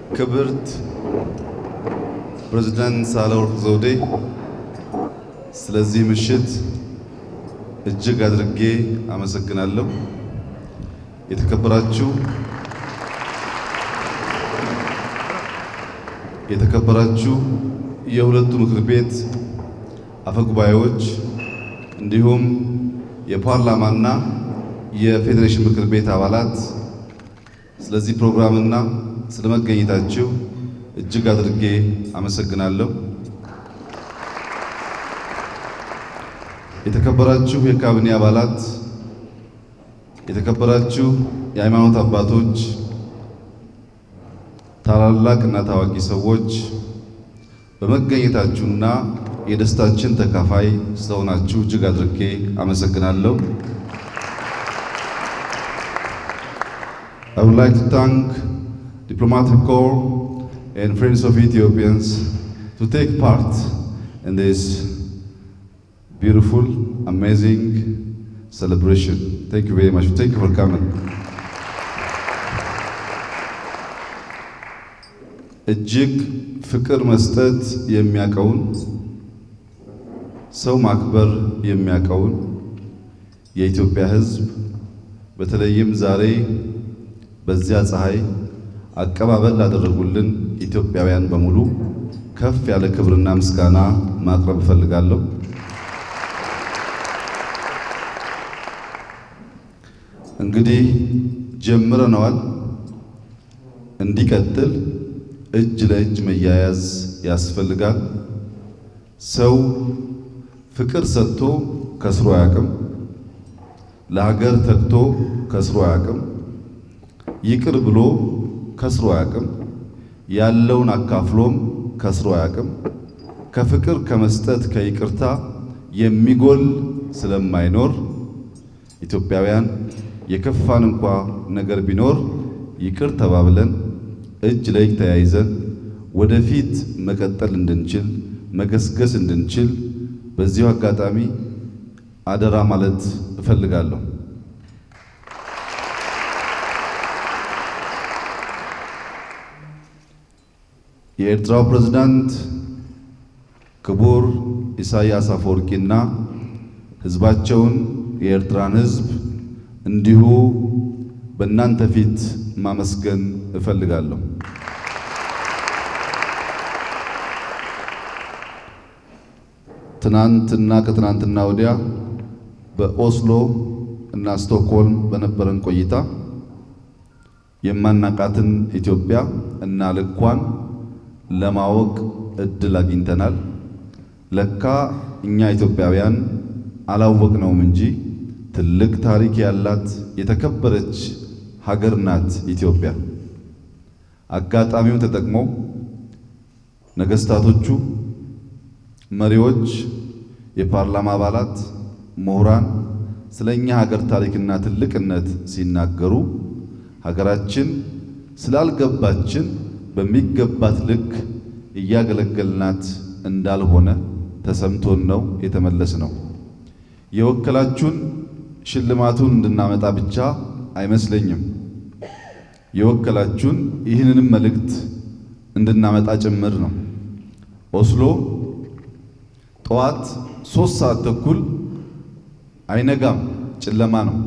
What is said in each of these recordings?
ክብርት ፕሬዝዳንት ሳህለወርቅ ዘውዴ ስለዚህ ምሽት እጅግ አድርጌ አመሰግናለሁ። የተከበራችሁ የተከበራችሁ የሁለቱ ምክር ቤት አፈጉባኤዎች እንዲሁም የፓርላማና የፌዴሬሽን ምክር ቤት አባላት ስለዚህ ፕሮግራምና ስለመገኘታችሁ እጅግ አድርጌ አመሰግናለሁ። የተከበራችሁ የካቢኔ አባላት፣ የተከበራችሁ የሃይማኖት አባቶች፣ ታላላቅ እና ታዋቂ ሰዎች በመገኘታችሁና የደስታችን ተካፋይ ስለሆናችሁ እጅግ አድርጌ አመሰግናለሁ። I would like to thank diplomatic corps and friends of Ethiopians to take part in this beautiful, amazing celebration. Thank you very much. Thank you for coming. እጅግ ፍቅር መስጠት የሚያቀውን ሰው ማክበር የሚያቀውን የኢትዮጵያ ሕዝብ በተለይም ዛሬ በዚያ ፀሐይ አቀባበል ላደረጉልን ኢትዮጵያውያን በሙሉ ከፍ ያለ ክብርና ምስጋና ማቅረብ እፈልጋለሁ። እንግዲህ ጀምረነዋል። እንዲቀጥል እጅ ለእጅ መያያዝ ያስፈልጋል። ሰው ፍቅር ሰጥቶ ከስሮ አያውቅም። ለሀገር ተግቶ ከስሮ አያውቅም። ይቅር ብሎ ከስሮ አያውቅም። ያለውን አካፍሎም ከስሮ አያውቅም። ከፍቅር ከመስጠት ከይቅርታ የሚጎል ስለማይኖር ኢትዮጵያውያን የከፋን እንኳ ነገር ቢኖር ይቅር ተባብለን እጅ ለእጅ ተያይዘን ወደፊት መቀጠል እንድንችል መገስገስ እንድንችል በዚሁ አጋጣሚ አደራ ማለት እፈልጋለሁ። የኤርትራው ፕሬዝዳንት ክቡር ኢሳያስ አፈወርቂና ሕዝባቸውን የኤርትራን ሕዝብ እንዲሁ በእናንተ ፊት ማመስገን እፈልጋለሁ። ትናንትና ከትናንትና ወዲያ በኦስሎ እና ስቶክሆልም በነበረን ቆይታ የማናቃትን ኢትዮጵያ እና ልኳን ለማወቅ እድል አግኝተናል። ለካ እኛ ኢትዮጵያውያን አላወቅነውም እንጂ ትልቅ ታሪክ ያላት የተከበረች ሀገር ናት ኢትዮጵያ። አጋጣሚውን ተጠቅመው ነገስታቶቹ፣ መሪዎች፣ የፓርላማ አባላት፣ ምሁራን ስለኛ ሀገር ታሪክና ትልቅነት ሲናገሩ ሀገራችን ስላልገባችን በሚገባት ልክ እያገለገልናት እንዳልሆነ ተሰምቶን ነው የተመለስ ነው። የወከላችሁን ሽልማቱን እንድናመጣ ብቻ አይመስለኝም። የወከላችሁን ይህንንም መልእክት እንድናመጣ ጭምር ነው። ኦስሎ ጠዋት ሶስት ሰዓት ተኩል አይነጋም፣ ጨለማ ነው።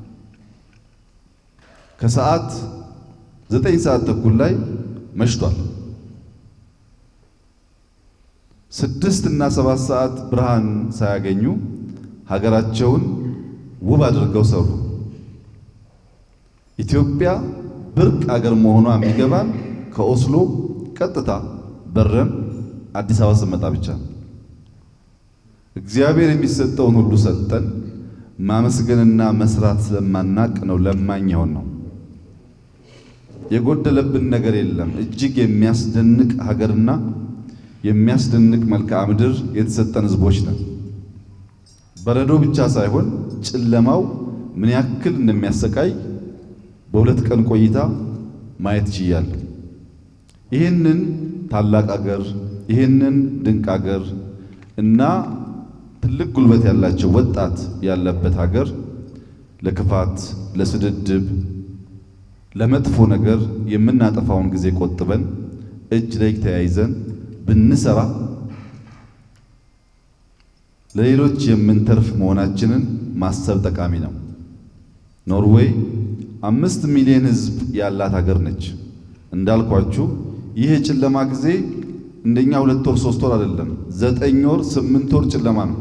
ከሰዓት ዘጠኝ ሰዓት ተኩል ላይ መሽቷል። ስድስት እና ሰባት ሰዓት ብርሃን ሳያገኙ ሀገራቸውን ውብ አድርገው ሰሩ። ኢትዮጵያ ብርቅ አገር መሆኗ የሚገባን ከኦስሎ ቀጥታ በረን አዲስ አበባ ስመጣ ብቻ ነው። እግዚአብሔር የሚሰጠውን ሁሉ ሰጠን። ማመስገንና መስራት ስለማናቅ ነው ለማኝ የሆን ነው። የጎደለብን ነገር የለም። እጅግ የሚያስደንቅ ሀገርና የሚያስደንቅ መልክዓ ምድር የተሰጠን ሕዝቦች ነን። በረዶ ብቻ ሳይሆን ጨለማው ምን ያክል እንደሚያሰቃይ በሁለት ቀን ቆይታ ማየት ችያለሁ። ይህንን ታላቅ አገር ይህንን ድንቅ አገር እና ትልቅ ጉልበት ያላቸው ወጣት ያለበት ሀገር ለክፋት፣ ለስድድብ፣ ለመጥፎ ነገር የምናጠፋውን ጊዜ ቆጥበን እጅ ለእጅ ተያይዘን ብንሰራ ለሌሎች የምንተርፍ መሆናችንን ማሰብ ጠቃሚ ነው። ኖርዌይ አምስት ሚሊዮን ሕዝብ ያላት ሀገር ነች። እንዳልኳችሁ ይህ የጨለማ ጊዜ እንደኛ ሁለት ወር ሶስት ወር አይደለም፣ ዘጠኝ ወር ስምንት ወር ጨለማ ነው።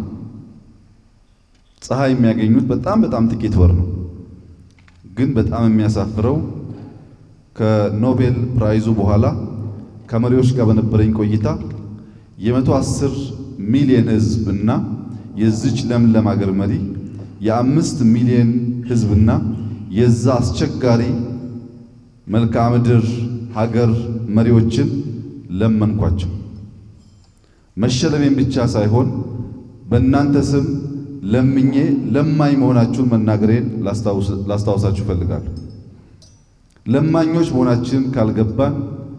ፀሐይ የሚያገኙት በጣም በጣም ጥቂት ወር ነው። ግን በጣም የሚያሳፍረው ከኖቤል ፕራይዙ በኋላ ከመሪዎች ጋር በነበረኝ ቆይታ የመቶ አስር ሚሊዮን ሕዝብ እና የዚች ለምለም ሀገር መሪ የአምስት ሚሊዮን ሕዝብና የዛ አስቸጋሪ መልክዓ ምድር ሀገር መሪዎችን ለመንኳቸው። መሸለሜን ብቻ ሳይሆን በእናንተ ስም ለምኜ ለማኝ መሆናችሁን መናገሬን ላስታውሳችሁ እፈልጋለሁ። ለማኞች መሆናችን ካልገባን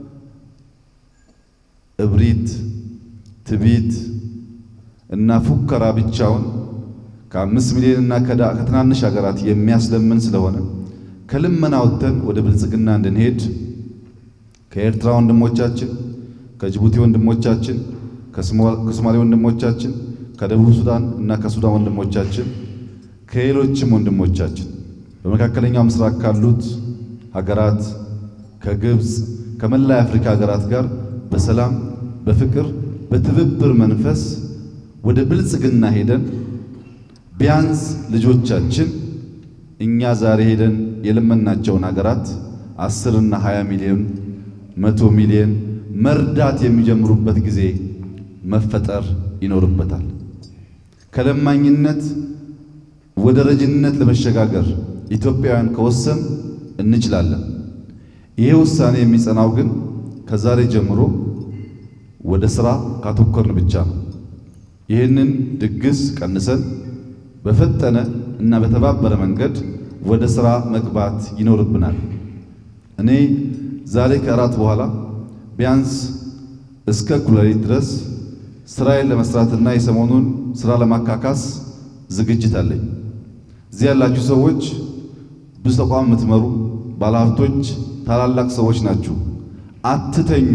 እብሪት፣ ትቢት እና ፉከራ ብቻውን ከአምስት ሚሊዮን እና ከትናንሽ ሀገራት የሚያስለምን ስለሆነ ከልመና ወጥተን ወደ ብልጽግና እንድንሄድ ከኤርትራ ወንድሞቻችን፣ ከጅቡቲ ወንድሞቻችን፣ ከሶማሌ ወንድሞቻችን፣ ከደቡብ ሱዳን እና ከሱዳን ወንድሞቻችን፣ ከሌሎችም ወንድሞቻችን በመካከለኛው ምስራቅ ካሉት ሀገራት ከግብፅ ከመላ የአፍሪካ ሀገራት ጋር በሰላም በፍቅር በትብብር መንፈስ ወደ ብልጽግና ሄደን ቢያንስ ልጆቻችን እኛ ዛሬ ሄደን የለመናቸውን ሀገራት አስር እና ሃያ ሚሊዮን መቶ ሚሊዮን መርዳት የሚጀምሩበት ጊዜ መፈጠር ይኖርበታል። ከለማኝነት ወደ ረጅነት ለመሸጋገር ኢትዮጵያውያን ከወሰን እንችላለን። ይሄ ውሳኔ የሚጸናው ግን ከዛሬ ጀምሮ ወደ ስራ ካተኮርን ብቻ ነው። ይህንን ድግስ ቀንሰን በፈጠነ እና በተባበረ መንገድ ወደ ስራ መግባት ይኖርብናል። እኔ ዛሬ ከእራት በኋላ ቢያንስ እስከ እኩለ ሌሊት ድረስ ስራዬን ለመስራትና የሰሞኑን ስራ ለማካካስ ዝግጅት አለኝ። እዚህ ያላችሁ ሰዎች ብዙ ተቋም የምትመሩ ባለሀብቶች፣ ታላላቅ ሰዎች ናችሁ። አትተኙ።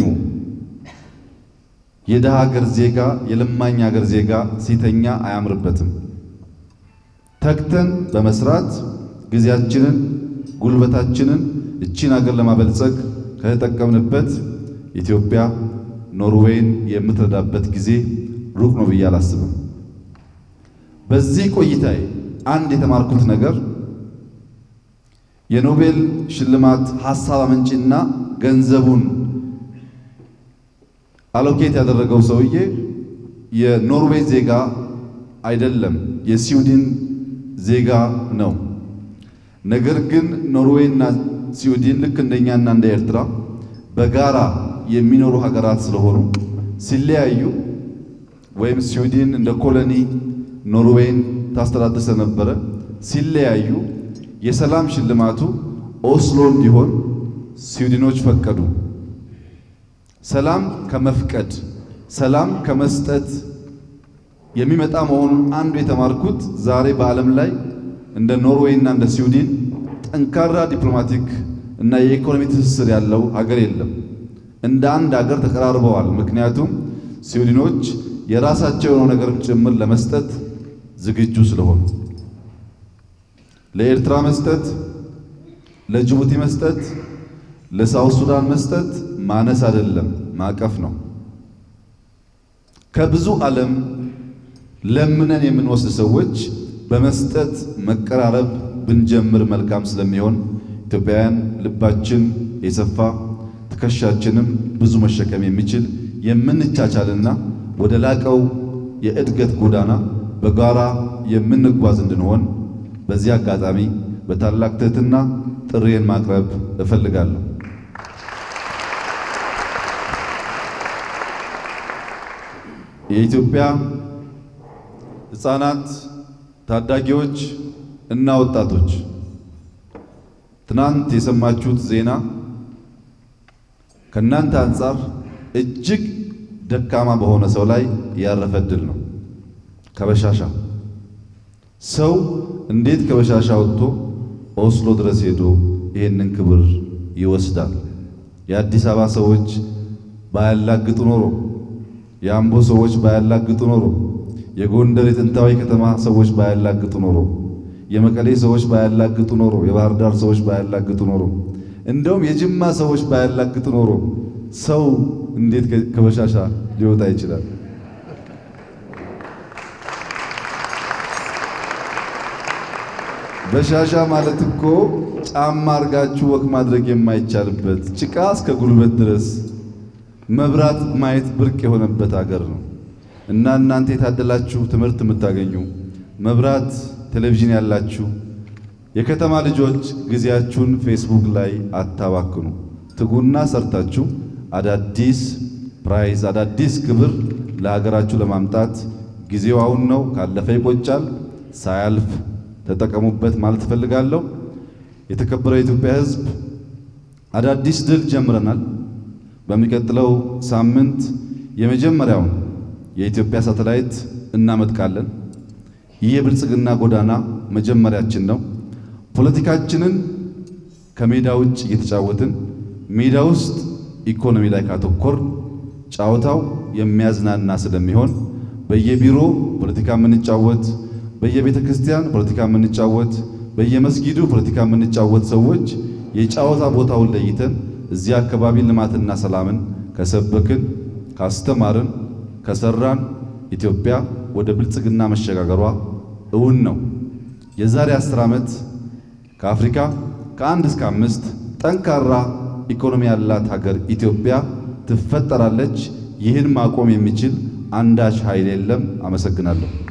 የደሃ ሀገር ዜጋ የለማኝ ሀገር ዜጋ ሲተኛ አያምርበትም። ተግተን በመስራት ጊዜያችንን፣ ጉልበታችንን እቺን ሀገር ለማበልጸግ ከተጠቀምንበት ኢትዮጵያ ኖርዌይን የምትረዳበት ጊዜ ሩቅ ነው ብዬ አላስብም። በዚህ ቆይታዬ አንድ የተማርኩት ነገር የኖቤል ሽልማት ሐሳብ አመንጪና ገንዘቡን አሎኬት ያደረገው ሰውዬ የኖርዌይ ዜጋ አይደለም፣ የስዊድን ዜጋ ነው። ነገር ግን ኖርዌይና ስዊድን ልክ እንደኛና እንደ ኤርትራ በጋራ የሚኖሩ ሀገራት ስለሆኑ ሲለያዩ ወይም ስዊድን እንደ ኮሎኒ ኖርዌይን ታስተዳድር ስለነበረ ሲለያዩ የሰላም ሽልማቱ ኦስሎ እንዲሆን ስዊድኖች ፈቀዱ። ሰላም ከመፍቀድ ሰላም ከመስጠት የሚመጣ መሆኑን አንዱ የተማርኩት ዛሬ በዓለም ላይ እንደ ኖርዌይ እና እንደ ስዊድን ጠንካራ ዲፕሎማቲክ እና የኢኮኖሚ ትስስር ያለው ሀገር የለም። እንደ አንድ ሀገር ተቀራርበዋል። ምክንያቱም ስዊድኖች የራሳቸው የሆነው ነገርም ጭምር ለመስጠት ዝግጁ ስለሆኑ ለኤርትራ መስጠት፣ ለጅቡቲ መስጠት፣ ለሳውት ሱዳን መስጠት ማነስ አይደለም፣ ማቀፍ ነው። ከብዙ ዓለም ለምነን የምንወስድ ሰዎች በመስጠት መቀራረብ ብንጀምር መልካም ስለሚሆን ኢትዮጵያውያን ልባችን የሰፋ ትከሻችንም ብዙ መሸከም የሚችል የምንቻቻልና ወደ ላቀው የእድገት ጎዳና በጋራ የምንጓዝ እንድንሆን በዚህ አጋጣሚ በታላቅ ትህትና ጥሪዬን ማቅረብ እፈልጋለሁ። የኢትዮጵያ ሕፃናት፣ ታዳጊዎች እና ወጣቶች ትናንት የሰማችሁት ዜና ከእናንተ አንጻር እጅግ ደካማ በሆነ ሰው ላይ ያረፈ ድል ነው። ከበሻሻ ሰው እንዴት ከበሻሻ ወጥቶ ኦስሎ ድረስ ሄዶ ይህንን ክብር ይወስዳል። የአዲስ አበባ ሰዎች ባያላግጡ ኖሮ፣ የአምቦ ሰዎች ባያላግጡ ኖሮ፣ የጎንደር የጥንታዊ ከተማ ሰዎች ባያላግጡ ኖሮ፣ የመቀሌ ሰዎች ባያላግጡ ኖሮ፣ የባህር ዳር ሰዎች ባያላግጡ ኖሮ፣ እንደውም የጅማ ሰዎች ባያላግጡ ኖሮ ሰው እንዴት ከበሻሻ ሊወጣ ይችላል? በሻሻ ማለት እኮ ጫማ አርጋችሁ ወክ ማድረግ የማይቻልበት ጭቃ እስከ ጉልበት ድረስ መብራት ማየት ብርቅ የሆነበት ሀገር ነው እና እናንተ የታደላችሁ ትምህርት የምታገኙ መብራት፣ ቴሌቪዥን ያላችሁ የከተማ ልጆች ጊዜያችሁን ፌስቡክ ላይ አታባክኑ። ትጉና ሰርታችሁ አዳዲስ ፕራይዝ አዳዲስ ክብር ለሀገራችሁ ለማምጣት ጊዜው አሁን ነው። ካለፈ ይቆጫል። ሳያልፍ ተጠቀሙበት ማለት እፈልጋለሁ። የተከበረው የኢትዮጵያ ሕዝብ አዳዲስ ድል ጀምረናል። በሚቀጥለው ሳምንት የመጀመሪያውን የኢትዮጵያ ሳተላይት እናመጥቃለን። ይህ የብልጽግና ጎዳና መጀመሪያችን ነው። ፖለቲካችንን ከሜዳ ውጭ እየተጫወትን ሜዳ ውስጥ ኢኮኖሚ ላይ ካተኮር ጨዋታው የሚያዝናና ስለሚሆን በየቢሮ ፖለቲካ የምንጫወት በየቤተ ክርስቲያን ፖለቲካ የምንጫወት በየመስጊዱ ፖለቲካ የምንጫወት ሰዎች የጨዋታ ቦታውን ለይተን እዚህ አካባቢ ልማትና ሰላምን ከሰበክን ካስተማርን ከሰራን ኢትዮጵያ ወደ ብልጽግና መሸጋገሯ እውን ነው። የዛሬ አስር ዓመት ከአፍሪካ ከአንድ እስከ አምስት ጠንካራ ኢኮኖሚ ያላት ሀገር ኢትዮጵያ ትፈጠራለች። ይህን ማቆም የሚችል አንዳች ኃይል የለም። አመሰግናለሁ።